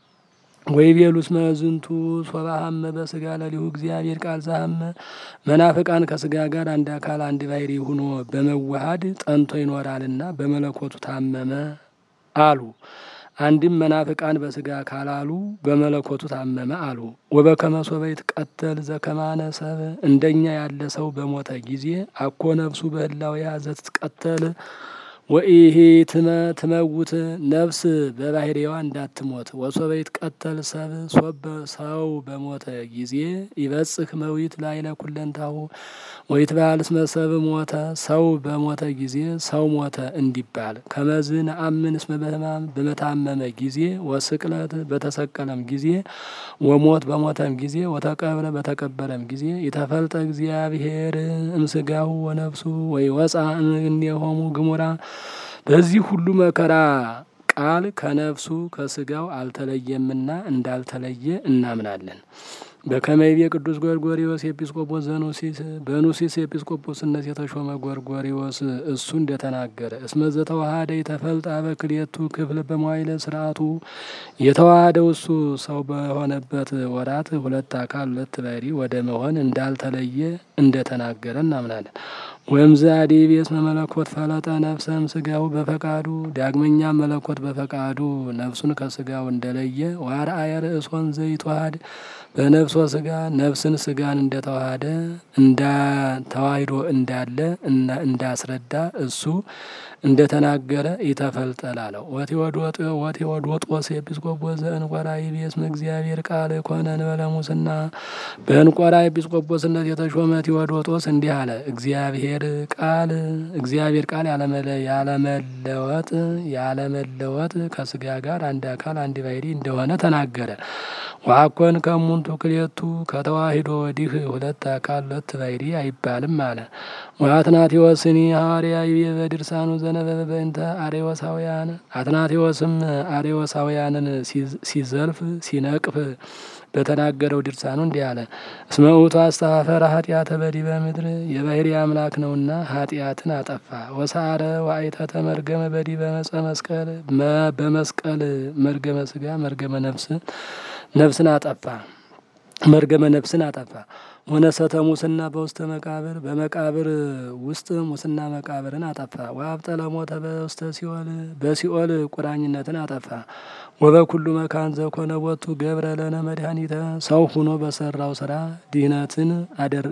ወይ ቤሉስ መዝንቱ ሶባሃመ በስጋ ለሊሁ እግዚአብሔር ቃል ዛሃመ መናፍቃን ከስጋ ጋር አንድ አካል አንድ ባሕርይ ሆኖ በመዋሃድ ጸንቶ ይኖራልና በመለኮቱ ታመመ አሉ። አንድም መናፍቃን በስጋ ካላሉ በመለኮቱ ታመመ አሉ። ወበከመ ሶበ ይትቀተል ዘከማነ ሰብ እንደኛ ያለ ሰው በሞተ ጊዜ አኮ ነፍሱ በህላዌሃ ዘትትቀተል ወኢሄ ትመ ትመውት ነፍስ በባህሪዋ እንዳትሞት ወሶበ ይትቀተል ሰብ ሶበ ሰው በሞተ ጊዜ ይበጽህ መዊት ላይለ ኩለንታሁ ወይትበሃል እስመ ሰብ ሞተ ሰው በሞተ ጊዜ ሰው ሞተ እንዲባል ከመዝ ነአምን እስመ በሕማም በመታመመ ጊዜ ወስቅለት በተሰቀለም ጊዜ ወሞት በሞተም ጊዜ ወተቀብረ በተቀበረም ጊዜ የተፈልጠ እግዚአብሔር እምስጋሁ ወነፍሱ ወይ ወፃ እምኔሆሙ ግሙራ በዚህ ሁሉ መከራ ቃል ከነፍሱ ከስጋው አልተለየምና እንዳልተለየ እናምናለን። በከመይቤ ቅዱስ ጎርጎሪዎስ ኤጲስቆጶስ ዘኑሲስ በኑሲስ ኤጲስቆጶስነት የተሾመ ጎርጎሪዎስ እሱ እንደተናገረ እስመ ዘተዋሃደ የተፈልጣ በክልኤቱ ክፍል በመዋይለ ስርዓቱ የተዋሃደው እሱ ሰው በሆነበት ወራት ሁለት አካል ሁለት ባሕርይ ወደ መሆን እንዳልተለየ እንደተናገረ እናምናለን። ወእምዝ አዲቤ እስመ መለኮት ፈለጠ ነፍሰም ስጋው በፈቃዱ ዳግመኛ መለኮት በፈቃዱ ነፍሱን ከስጋው እንደለየ ዋርአየ ርእሶን ዘይተዋሃድ በነፍሶ ስጋ ነፍስን ስጋን እንደተዋሃደ እንዳ ተዋሂዶ እንዳለ እንዳስረዳ እሱ እንደተናገረ ኢተፈልጠላለው ወቴዎዶጦስ ኤጲስቆጶስ ዘእንቆራ ይቤ እስመ እግዚአብሔር ቃል ኮነ እንበለ ሙስና በእንቆራ ኤጲስቆጶስነት የተሾመ ቴዎዶጦስ እንዲህ አለ። እግዚአብሔር ቃል እግዚአብሔር ቃል ያለመለወጥ ያለመለወጥ ከስጋ ጋር አንድ አካል አንድ ባሕርይ እንደሆነ ተናገረ። ዋኮን ከሙንቱ ክሌቱ ከተዋሂዶ ወዲህ ሁለት አካል ሁለት ባሕርይ አይባልም አለ። ወአትናቴዎስኒ ሐዋርያ ይቤ በድርሳኑ ዘነበበ በእንተ አሬዎሳውያን አትናቴዎስም አሬዎሳውያንን ሲዘልፍ ሲነቅፍ በተናገረው ድርሳኑ እንዲህ አለ። እስመ ውእቱ አስተፋፈረ ኃጢአተ በዲበ ምድር የባሕርይ አምላክ ነውና ኃጢአትን አጠፋ። ወሳረ ዋይተተ መርገመ በዲበ መጸ መስቀል በመስቀል መርገመ ስጋ መርገመ ነፍስ ነፍስን አጠፋ መርገመ ነፍስን አጠፋ። ወነሰተ ሙስና በውስተ መቃብር በመቃብር ውስጥ ሙስና መቃብርን አጠፋ። ወአብጠለ ሞተ በውስተ ሲኦል በሲኦል ቁራኝነትን አጠፋ። ወበኩሉ መካን ዘኮነ ቦቱ ገብረ ለነ መድኃኒተ ሰው ሁኖ በሰራው ስራ ድህነትን አደረ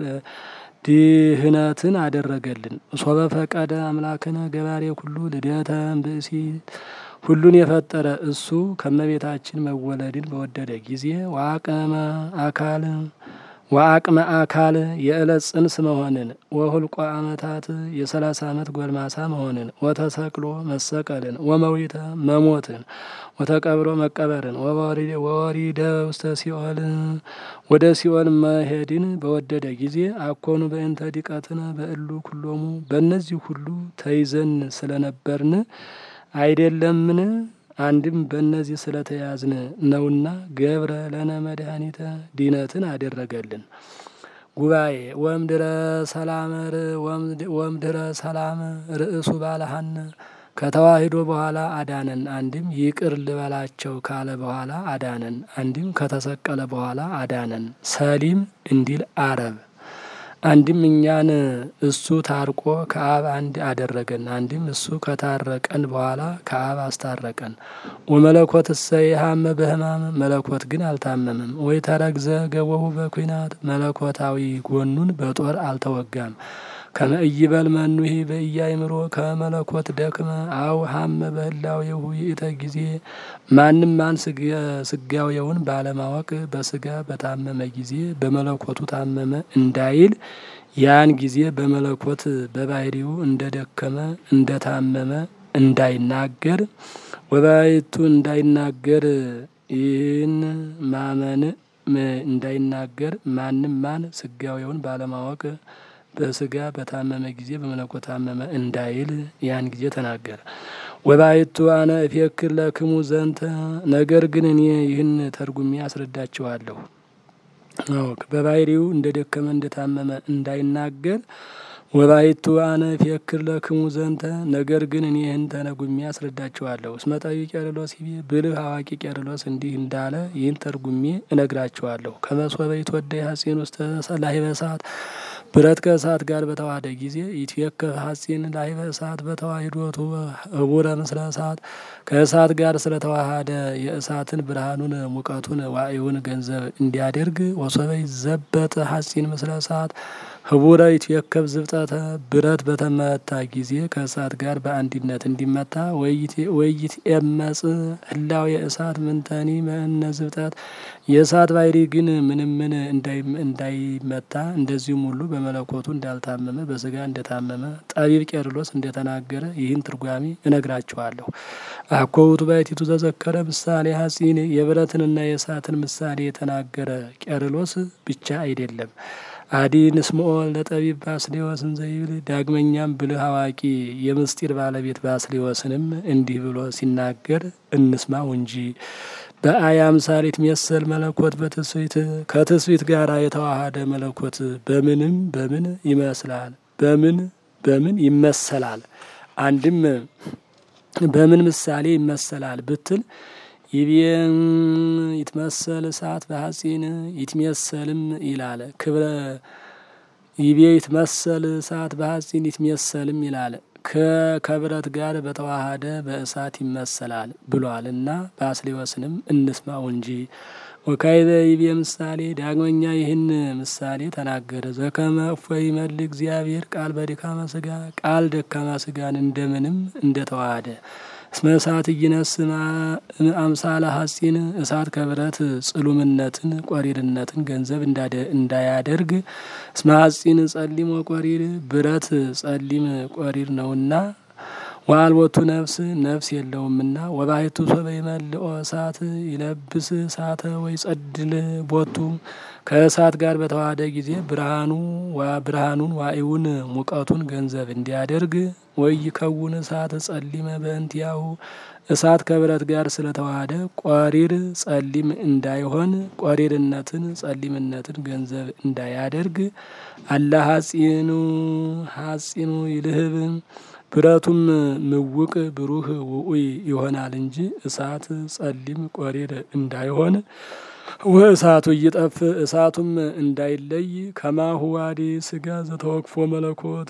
ድህነትን አደረገልን። ሶበ ፈቀደ አምላክነ ገባሬ ኩሉ ልደተ ብእሲ ሁሉን የፈጠረ እሱ ከመቤታችን መወለድን በወደደ ጊዜ ዋቀመ አካል ወአቅመ አካል የዕለት ጽንስ መሆንን ወሁልቆ ዓመታት የሰላሳ ዓመት ጎልማሳ መሆንን ወተሰቅሎ መሰቀልን ወመዊተ መሞትን ወተቀብሮ መቀበርን ወወሪደ ውስተ ሲኦል ወደ ሲኦል መሄድን በወደደ ጊዜ አኮኑ በእንተ ዲቀትን በእሉ ኩሎሙ በእነዚህ ሁሉ ተይዘን ስለነበርን አይደለምን? አንድም በእነዚህ ስለተያዝን ነውና ገብረ ለነ መድኃኒተ ድነትን አደረገልን። ጉባኤ ወምድረ ሰላመር ወምድረ ሰላም ርእሱ ባለሃነ ከተዋሂዶ በኋላ አዳነን። አንድም ይቅር ልበላቸው ካለ በኋላ አዳነን። አንድም ከተሰቀለ በኋላ አዳነን። ሰሊም እንዲል አረብ አንድም እኛን እሱ ታርቆ ከአብ አንድ አደረገን። አንድም እሱ ከታረቀን በኋላ ከአብ አስታረቀን። ወመለኮት እሰይሃመ በሕማም መለኮት ግን አልታመምም። ወይ ተረግዘ ገቦሁ በኩናት መለኮታዊ ጎኑን በጦር አልተወጋም። ከመእይበል መኑሂ በኢያእምሮ ከመለኮት ደክመ አው ሀመ በህላዌሁ ይእተ ጊዜ ማንም ማን ስጋዌውን ባለማወቅ በስጋ በታመመ ጊዜ በመለኮቱ ታመመ እንዳይል ያን ጊዜ በመለኮት በባህሪው እንደ ደከመ እንደ ታመመ እንዳይናገር ወባይቱ እንዳይናገር ይህን ማመን እንዳይናገር ማንም ማን ስጋዌውን ባለማወቅ በስጋ በታመመ ጊዜ በመለኮት ታመመ እንዳይል ያን ጊዜ ተናገረ። ወባይቱ አነ እፌክር ለክሙ ዘንተ ነገር ግን እኔ ይህን ተርጉሜ አስረዳችኋለሁ። በባህሪው እንደ ደከመ እንደታመመ እንዳይናገር ወባይቱ አነ እፌክር ለክሙ ዘንተ ነገር ግን እኔ ይህን ተነጉሜ አስረዳችኋለሁ። እስመ ጠቢብ ቄርሎስ ይቤ ብልህ አዋቂ ቄርሎስ እንዲህ እንዳለ ይህን ተርጉሜ እነግራችኋለሁ። ከመሶበ ይትወደይ ሐጺን ውስተ ላህበ እሳት ብረት ከእሳት ጋር በተዋሃደ ጊዜ ይትዌከፍ ሐጺን ላህበ እሳት በተዋሂዶቱ ህቡረ ምስለ እሳት ከእሳት ጋር ስለተዋሃደ የእሳትን ብርሃኑን ሙቀቱን ዋዕዩን ገንዘብ እንዲያደርግ ወሶበ ይዘበጥ ሐጺን ምስለ እሳት ህቡረ ይትዌከፍ ዝብጠተ ብረት በተመታ ጊዜ ከእሳት ጋር በአንድነት እንዲመታ ወይት ኤመጽ ህላው የእሳት ምንተኒ መእነ ዝብጠት የእሳት ባሕሪ ግን ምንም ምን እንዳይመታ እንደዚሁም ሁሉ በመለኮቱ እንዳልታመመ በስጋ እንደታመመ ጠቢብ ቄርሎስ እንደተናገረ ይህን ትርጓሜ እነግራችኋለሁ። አኮ ውእቱ ባሕቲቱ ዘዘከረ ምሳሌ ሐጺን የብረትንና የእሳትን ምሳሌ የተናገረ ቄርሎስ ብቻ አይደለም። አዲ ንስምኦ ለጠቢብ ባስሌዎስን ዘይብል ዳግመኛም ብልህ አዋቂ የምስጢር ባለቤት ባስሌዎስንም እንዲህ ብሎ ሲናገር እንስማው እንጂ በአይ አምሳል ይትሜሰል መለኮት በትስብእት ከትስብእት ጋር የተዋሃደ መለኮት በምንም በምን ይመስላል? በምን በምን ይመሰላል? አንድም በምን ምሳሌ ይመሰላል ብትል ይቤ ይትመሰል እሳት በሐጺን ይትሜሰልም ይላል። ክብረ ይቤ ይትመሰል እሳት በሐጺን ይትሜሰልም ይላል። ከብረት ጋር በተዋሃደ በእሳት ይመሰላል ብሏል እና ባስሌዎስንም እንስማው እንጂ ወካይበ ይቤ ምሳሌ ዳግመኛ ይህን ምሳሌ ተናገረ። ዘከመ እፎይ ይመልእ እግዚአብሔር ቃል በድካመ ስጋ ቃል ደካማ ስጋን እንደምንም እንደተዋሃደ እስመ እሳት እይነስ አምሳለ ሐጺን እሳት ከብረት ጽሉምነትን ቆሪርነትን ገንዘብ እንዳያደርግ እስመ ሐጺን ጸሊም ወቆሪር ብረት ጸሊም ቆሪር ነውና ወአልቦቱ ነፍስ ነፍስ የለውምና ወባሕቱ ሶበ ይመልኦ እሳት ይለብስ እሳተ ወይ ጸድል ቦቱ ከእሳት ጋር በተዋሃደ ጊዜ ብርሃኑ ብርሃኑን ዋዕዩን ሙቀቱን ገንዘብ እንዲያደርግ ወይ ይከውን እሳት ጸሊመ በእንቲያሁ እሳት ከብረት ጋር ስለተዋሃደ ቆሪር ጸሊም እንዳይሆን ቆሪርነትን ጸሊምነትን ገንዘብ እንዳያደርግ አላ ሐጺኑ ሐጺኑ ይልህብ ብረቱም ምውቅ ብሩህ ውኡይ ይሆናል እንጂ እሳት ጸሊም ቆሪር እንዳይሆን ወእሳቱ እይጠፍ እሳቱም እንዳይለይ ከማሁ ዋዲ ስጋ ዘተወክፎ መለኮት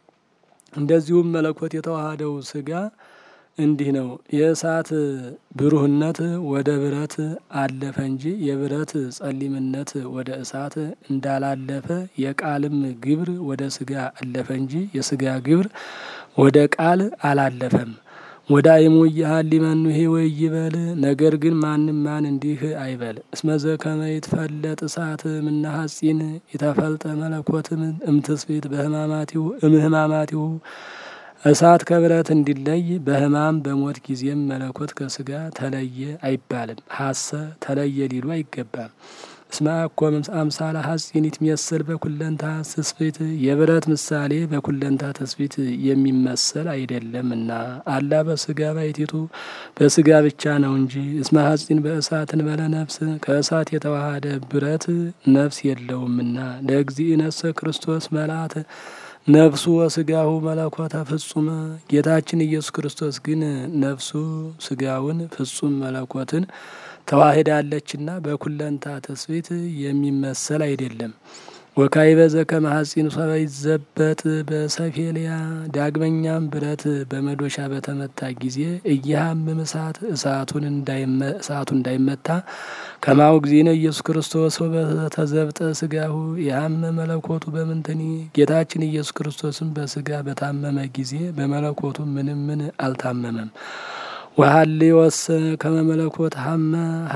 እንደዚሁም መለኮት የተዋሃደው ስጋ እንዲህ ነው። የእሳት ብሩህነት ወደ ብረት አለፈ እንጂ የብረት ጸሊምነት ወደ እሳት እንዳላለፈ የቃልም ግብር ወደ ስጋ አለፈ እንጂ የስጋ ግብር ወደ ቃል አላለፈም። ወዳይሙ እያሃል ሊመኑሄ ወይ ይበል። ነገር ግን ማንም ማን እንዲህ አይበል። እስመዘ ከመ ይትፈለጥ እሳት እምነ ሐጺን የተፈልጠ መለኮት እምትስብእት በህማማቲሁ እምህማማቲሁ እሳት ከብረት እንዲለይ በህማም በሞት ጊዜም መለኮት ከስጋ ተለየ አይባልም። ሀሰ ተለየ ሊሉ አይገባም። እስመ አኮ አምሳለ ሐጺን ይትሜሰል በኩለንታ ትስብእት የብረት ምሳሌ በኩለንታ ትስብእት የሚመሰል አይደለምና አላ በስጋ ባይቲቱ በስጋ ብቻ ነው እንጂ። እስመ ሐጺን በእሳት እንበለ ነፍስ ከእሳት የተዋሃደ ብረት ነፍስ የለውምና። ለእግዚእነሰ ክርስቶስ መልአተ ነፍሱ ወስጋሁ መለኮተ ፍጹመ ጌታችን ኢየሱስ ክርስቶስ ግን ነፍሱ ስጋውን ፍጹም መለኮትን ተዋህዳለችና በኩለንታ ትስብእት የሚመሰል አይደለም። ወካዕበ ዘከመ ሐጺን ሶበ ይዘበጥ በሰፌልያ ዳግመኛም ብረት በመዶሻ በተመታ ጊዜ እየሃምም እሳት እሳቱን እሳቱ እንዳይመታ ከማሁ እግዚእነ ኢየሱስ ክርስቶስ በተዘብጠ ስጋሁ የሃመ መለኮቱ በምንትኒ ጌታችን ኢየሱስ ክርስቶስም በስጋ በታመመ ጊዜ በመለኮቱ ምንም ምን አልታመመም። ወሀሊወስ ከመ መለኮት ሀመ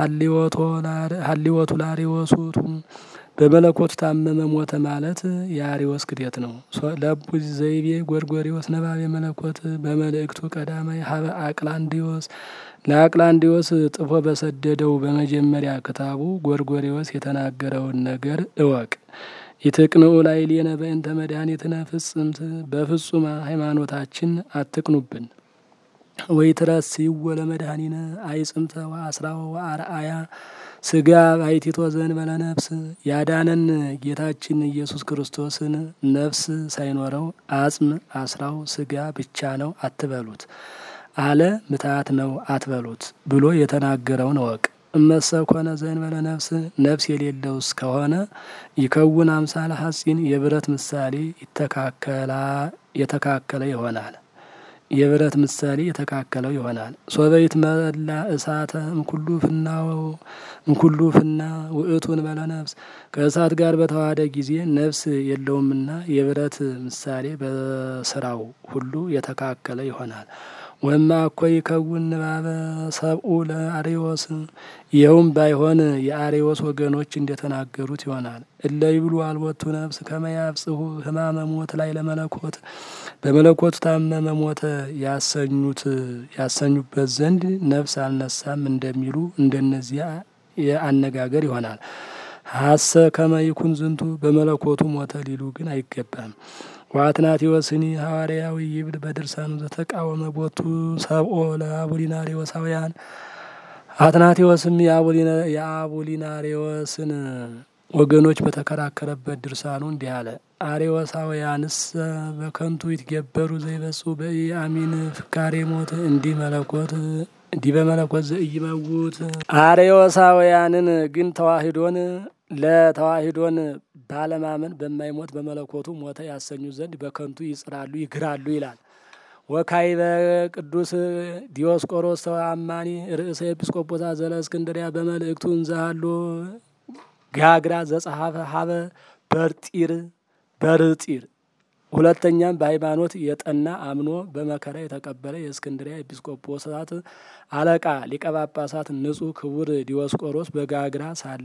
ሀሊወቱ ላሪወሱቱ በመለኮቱ ታመመ ሞተ ማለት የአሪዎስ ክደት ነው። ለቡ ዘይቤ ጎርጎሪዎስ ነባቤ መለኮት በመልእክቱ ቀዳማይ ሀበ አቅላንዲዮስ ለአቅላንዲዮስ ጥፎ በሰደደው በመጀመሪያ ክታቡ ጎርጎሪዎስ የተናገረውን ነገር እወቅ። ይትቅንኡ ላዕሌነ በእንተ መድኃኒትነ ፍጽምት በፍጹም ሃይማኖታችን አትቅኑብን። ወይ ትረስይዎ ለመድኃኒነ አይጽምተ ወአስራወ ወአርአያ ስጋ ባሕቲቶ ዘእንበለ ነፍስ ያዳነን ጌታችን ኢየሱስ ክርስቶስን ነፍስ ሳይኖረው አጽም አስራው ስጋ ብቻ ነው አትበሉት አለ ምትሃት ነው አትበሉት ብሎ የተናገረውን እወቅ። እመሰ ኮነ ዘእንበለ ነፍስ ነፍስ የሌለው እስከሆነ ይከውን አምሳለ ሐጺን የብረት ምሳሌ ይተካከላ የተካከለ ይሆናል የብረት ምሳሌ የተካከለው ይሆናል። ሶበይት መላ እሳተ እምኩሉ ፍናው እምኩሉ ፍና ውእቱን በለ ነፍስ ከእሳት ጋር በተዋሃደ ጊዜ ነፍስ የለውምና የብረት ምሳሌ በስራው ሁሉ የተካከለ ይሆናል። ወማ እኮ ይከውን ንባበ ሰብኡ ለአሬዎስ ይኸውም ባይሆን የአሬዎስ ወገኖች እንደተናገሩት ይሆናል። እለ ይብሉ አልቦቱ ነፍስ ከመያብጽሁ ህማመ ሞት ላይ ለመለኮት በመለኮቱ ታመመ ሞተ ያሰኙት ያሰኙበት ዘንድ ነፍስ አልነሳም እንደሚሉ እንደነዚያ የአነጋገር ይሆናል። ሀሰ ከመ ይኩን ዝንቱ በመለኮቱ ሞተ ሊሉ ግን አይገባም። ዋትናቴዎስኒ ሐዋርያዊ ይብል በድርሳኑ ዘተቃወመ ቦቱ ሰብኦ ለአቡሊናሪዎሳውያን አትናቴዎስም የአቡሊናሪዎስን ወገኖች በተከራከረበት ድርሳኑ እንዲህ አለ። አሬዎሳውያንስ በከንቱ ይትገበሩ ዘይበጹ በኢአሚን ፍካሬ ሞት እንዲህ መለኮት እንዲህ በመለኮት ዘኢይመውት አሬዎሳውያንን ግን ተዋሂዶን ለተዋሂዶን ባለማመን በማይሞት በመለኮቱ ሞተ ያሰኙ ዘንድ በከንቱ ይጽራሉ ይግራሉ ይላል። ወካዕበ ቅዱስ ዲዮስቆሮስ ተአማኒ ርእሰ ኤጲስቆጶሳ ዘእስክንድርያ በመልእክቱ እንዘሃሎ ጋግራ ዘጸሐፈ ሀበ በርጢር በርጢር ሁለተኛም በሃይማኖት የጠና አምኖ በመከራ የተቀበለ የእስክንድሪያ ኤጲስቆጶሳት አለቃ ሊቀ ጳጳሳት ንጹሕ ክቡር ዲዮስቆሮስ በጋግራ ሳለ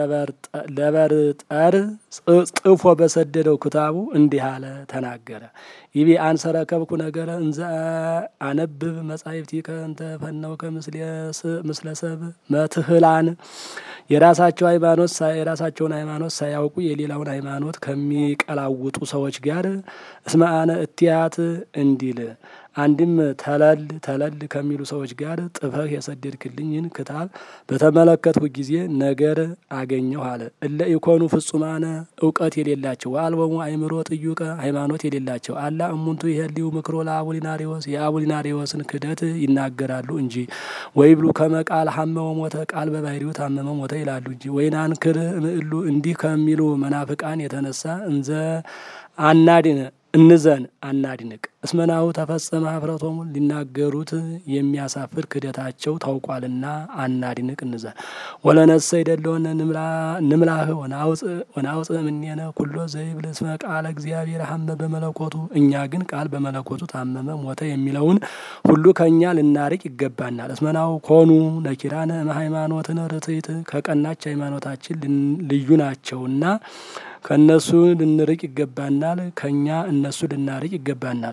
ለበርጠር ጥፎ በሰደደው ክታቡ እንዲህ አለ ተናገረ። ይቤ አንሰረ ከብኩ ነገረ እንዘ አነብብ መጻሕፍቲከ እንተ ፈነውከ ምስለ ሰብ መትህላን የራሳቸው ሃይማኖት የራሳቸውን ሃይማኖት ሳያውቁ የሌላውን ሃይማኖት ከሚቀላውጡ ሰዎች ጋር እስመ አነ እትያት እንዲል አንድም ተለል ተለል ከሚሉ ሰዎች ጋር ጥፈህ የሰደድክልኝን ክታብ በተመለከትኩ ጊዜ ነገር አገኘሁ አለ። እለ ኢኮኑ ፍጹማነ እውቀት የሌላቸው አልቦሙ አይምሮ ጥዩቀ ሃይማኖት የሌላቸው አላ እሙንቱ ይሄልዩ ምክሮ ለአቡሊናሪዎስ የአቡሊናሪዎስን ክደት ይናገራሉ እንጂ ወይ ብሉ ከመቃል ሀመመ ሞተ ቃል በባህሪው ታመመ ሞተ ይላሉ እንጂ ወይናንክር ምእሉ እንዲህ ከሚሉ መናፍቃን የተነሳ እንዘ አናድን እንዘን አናድንቅ። እስመናሁ ተፈጸመ ኀፍረቶሙ ሊናገሩት የሚያሳፍር ክደታቸው ታውቋልና አናድንቅ እንዘን። ወለነሰ ይደለወነ ንምላህ ወናውፅእ እምኔነ ኩሎ ዘይብል እስመ ቃለ እግዚአብሔር ሀመ በመለኮቱ እኛ ግን ቃል በመለኮቱ ታመመ ሞተ የሚለውን ሁሉ ከእኛ ልናርቅ ይገባናል። እስመናሁ ኮኑ ነኪራነ እምሃይማኖትነ ርትዕት ከቀናች ሃይማኖታችን ልዩ ናቸውና ከእነሱ ልንርቅ ይገባናል። ከእኛ እነሱ ልናርቅ ይገባናል።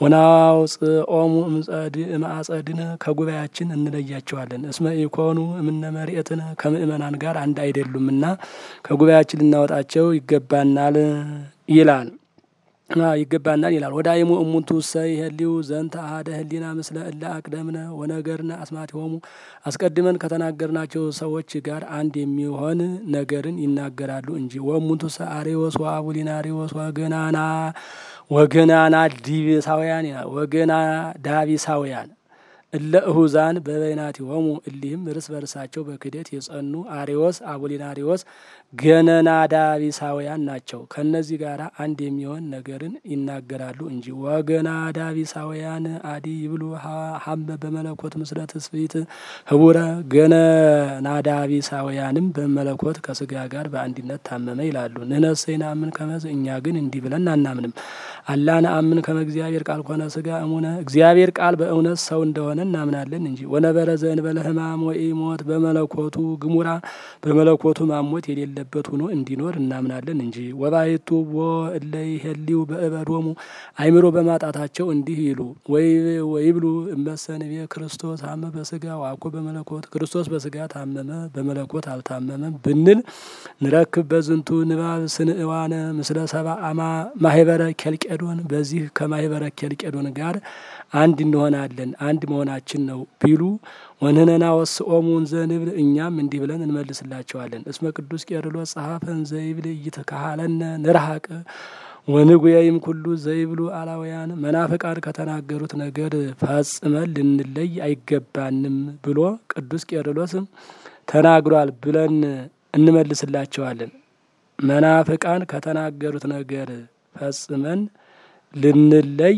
ወናውፅኦሙ እምአጸድነ ከጉባኤያችን እንለያቸዋለን። እስመ ኢኮኑ እምነ መርኤትነ ከምእመናን ጋር አንድ አይደሉምና ከጉባኤያችን ልናወጣቸው ይገባናል ይላል ይገባናል ይላል። ወዳይሙ እሙንቱ ሰይ ህሊው ዘንተ አሐደ ህሊና ምስለ እለ አቅደምነ ወነገርነ አስማቲሆሙ አስቀድመን ከተናገርናቸው ሰዎች ጋር አንድ የሚሆን ነገርን ይናገራሉ እንጂ። ወእሙንቱ ሰ አሬዎስ ወአቡሊናሪዎስ ወገናና ወገናና ዲቢሳውያን ወገና ዳቢሳውያን እለ እሁዛን በበይናቲሆሙ እሊህም እርስ በርሳቸው በክደት የጸኑ አሬዎስ አቡሊናሪዎስ ገነናዳቢሳውያን ናቸው። ከእነዚህ ጋር አንድ የሚሆን ነገርን ይናገራሉ እንጂ። ወገናዳቢሳውያን አዲ ይብሉ ሀመ በመለኮት ምስለ ትስብእት ህቡረ ገነናዳቢሳውያንም በመለኮት ከስጋ ጋር በአንድነት ታመመ ይላሉ። ንሕነሰ ይነአምን ከመዝ እኛ ግን እንዲህ ብለን አናምንም። አላ ነአምን ከመ እግዚአብሔር ቃል ኮነ ስጋ እሙነ እግዚአብሔር ቃል በእውነት ሰው እንደሆነ እናምናለን እንጂ። ወነበረ ዘእንበለ ሕማም ወኢሞት በመለኮቱ ግሙራ በመለኮቱ ማሞት የሌለበት ሆኖ እንዲኖር እናምናለን እንጂ። ወባሕቱ ቦ እለ ይሄልዩ በእበዶሙ አእምሮ በማጣታቸው እንዲህ ይሉ ወይብሉ እመሰ ንቤ ክርስቶስ ሀመ በስጋ ዋኮ በመለኮት ክርስቶስ በስጋ ታመመ በመለኮት አልታመመም ብንል ንረክብ በዝንቱ ንባብ ስንእዋነ ምስለ ሰብአ ማህበረ ኬልቄዶን በዚህ ከማህበረ ኬልቄዶን ጋር አንድ እንሆናለን አንድ መሆናችን ነው ቢሉ ወንህነና ወስኦሙን ዘንብል እኛም እንዲህ ብለን እንመልስላቸዋለን። እስመ ቅዱስ ቄርሎስ ጸሐፈን ዘይብል እይትከሃለነ ንርሐቅ ወንጉየይም ኩሉ ዘይብሉ አላውያን መናፍቃን ከተናገሩት ነገር ፈጽመን ልንለይ አይገባንም ብሎ ቅዱስ ቄርሎስ ተናግሯል ብለን እንመልስላቸዋለን። መናፍቃን ከተናገሩት ነገር ፈጽመን ልንለይ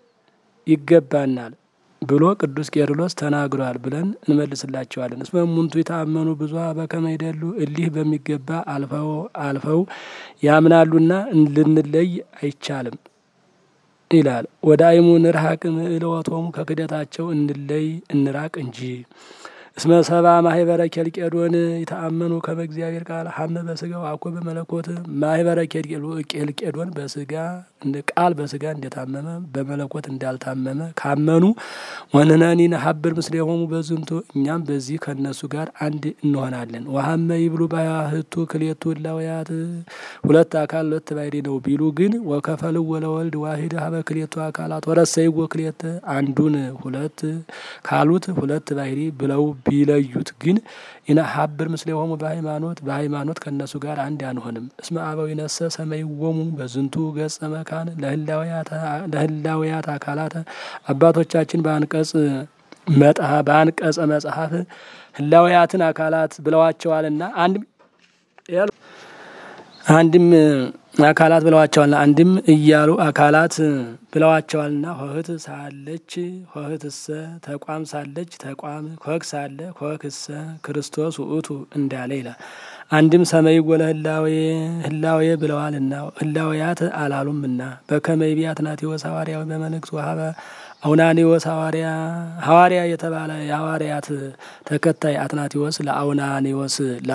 ይገባናል ብሎ ቅዱስ ቄርሎስ ተናግሯል ብለን እንመልስላቸዋለን። እስመ እሙንቱ የታመኑ ብዙ በከመ ይደሉ እሊህ በሚገባ አልፈው አልፈው ያምናሉና ልንለይ አይቻልም ይላል። ወዳይሙ ንርሐቅ ምእለወቶሙ ከክደታቸው እንለይ እንራቅ እንጂ። እስመ ሰብአ ማህበረ ኬልቄዶን የተአመኑ ከመ እግዚአብሔር ቃል ሀመ በስጋው አኮ በመለኮት ማህበረ ኬልቄዶን በስጋ ቃል በስጋ እንደታመመ በመለኮት እንዳልታመመ ካመኑ ወንህነኒ ነሀብር ምስሌሆሙ በዝንቱ እኛም በዚህ ከእነሱ ጋር አንድ እንሆናለን። ወሀመ ይብሉ ባህቱ ክሌቱ እላውያት ሁለት አካል ሁለት ባሕርይ ነው ቢሉ ግን ወከፈልው ወለወልድ ዋሂድ ሀበ ክሌቱ አካላት ወረሰይዎ ክሌተ አንዱን ሁለት ካሉት ሁለት ባሕርይ ብለው ቢለዩት ግን ኢነሀብር ምስሌሆሙ በሃይማኖት በሃይማኖት ከእነሱ ጋር አንድ አንሆንም። እስመ አበው ይነሰ ሰመይዎሙ በዝንቱ ገጸ መካን ለህላውያት አካላት አባቶቻችን በአንቀጽ በአንቀጸ መጽሐፍ ህላውያትን አካላት ብለዋቸዋልና አንድም አንድም አካላት ብለዋቸዋልና አንድም እያሉ አካላት ብለዋቸዋልና ሆህት ሳለች ሆህትሰ ተቋም ሳለች ተቋም ኮክ ሳለ ኮክሰ ክርስቶስ ውእቱ እንዳለ ይላል። አንድም ሰመይ ወለ ህላዌ ህላዌ ብለዋልና ህላዌያት አላሉምና በከመይ ቢያት ናቴዎስ ሐዋርያዊ በመልእክት ወሀበ አውናኒዎስ ሐዋርያ ሐዋርያ የተባለ የሐዋርያት ተከታይ አትናቴዎስ ለአውናኒዎስ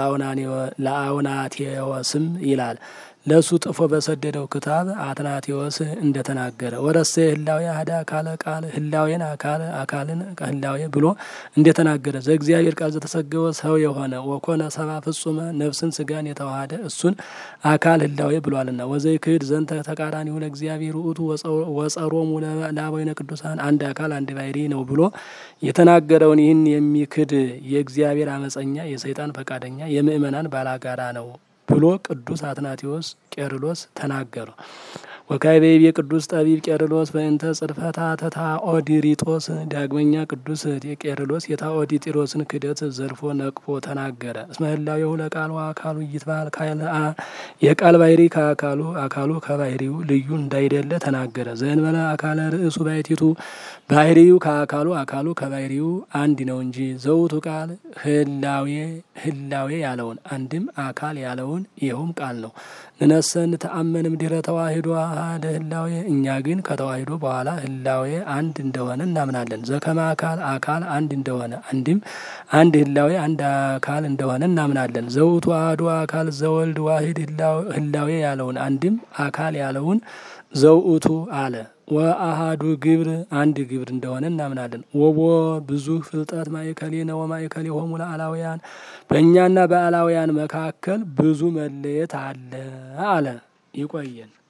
ለአውናቴዎስም ይላል ለእሱ ጥፎ በሰደደው ክታብ አትናቴዎስ እንደተናገረ ወረሴ ህላዌ አህደ አካለ ቃል ህላዌን አካል አካልን ህላዌ ብሎ እንደተናገረ ዘእግዚአብሔር ቃል ዘተሰገወ ሰው የሆነ ወኮነ ሰባ ፍጹመ ነፍስን ስጋን የተዋሃደ እሱን አካል ህላዌ ብሏልና ወዘይ ክህድ ዘንተ ተቃራኒሁ ለእግዚአብሔር ውእቱ ወጸሮሙ ለአበዊነ ቅዱሳን አንድ አካል አንድ ባሕርይ ነው ብሎ የተናገረውን ይህን የሚክድ የእግዚአብሔር አመፀኛ የሰይጣን ፈቃደኛ የምእመናን ባላጋራ ነው ብሎ ቅዱስ አትናቴዎስ ቄርሎስ ተናገረ። ወካይቤቤ ቅዱስ ጠቢብ ቄርሎስ በእንተ ጽርፈታ ተታኦዲሪጦስ ዳግመኛ ቅዱስ ቄርሎስ የታኦዲጢሮስን ክደት ዘርፎ ነቅፎ ተናገረ። እስመ ህላዌሁ ለቃሉ አካሉ ይትባል ካልአ የቃል ባህሪ ከአካሉ አካሉ ከባህሪው ልዩ እንዳይደለ ተናገረ። ዘእንበለ አካለ ርእሱ ባሕቲቱ ባህሪው ከአካሉ አካሉ ከባህሪው አንድ ነው እንጂ ዘውቱ ቃል ህላዌ ህላዌ ያለውን አንድም አካል ያለውን ይኸውም ቃል ነው። ንነሰን ተአመንም ድህረ ተዋሂዶ አሐደ ህላዌ እኛ ግን ከተዋሂዶ በኋላ ህላዌ አንድ እንደሆነ እናምናለን። ዘከመ አካል አካል አንድ እንደሆነ አንድም አንድ ህላዌ አንድ አካል እንደሆነ እናምናለን። ዘውቱ አሐዱ አካል ዘወልድ ዋሂድ ህላዌ ያለውን አንድም አካል ያለውን ዘውእቱ አለ። ወአሃዱ ግብር አንድ ግብር እንደሆነ እናምናለን። ወቦ ብዙ ፍልጠት ማእከሌነ ወማእከሌሆሙ ለአላውያን በእኛና በአላውያን መካከል ብዙ መለየት አለ አለ። ይቆየን።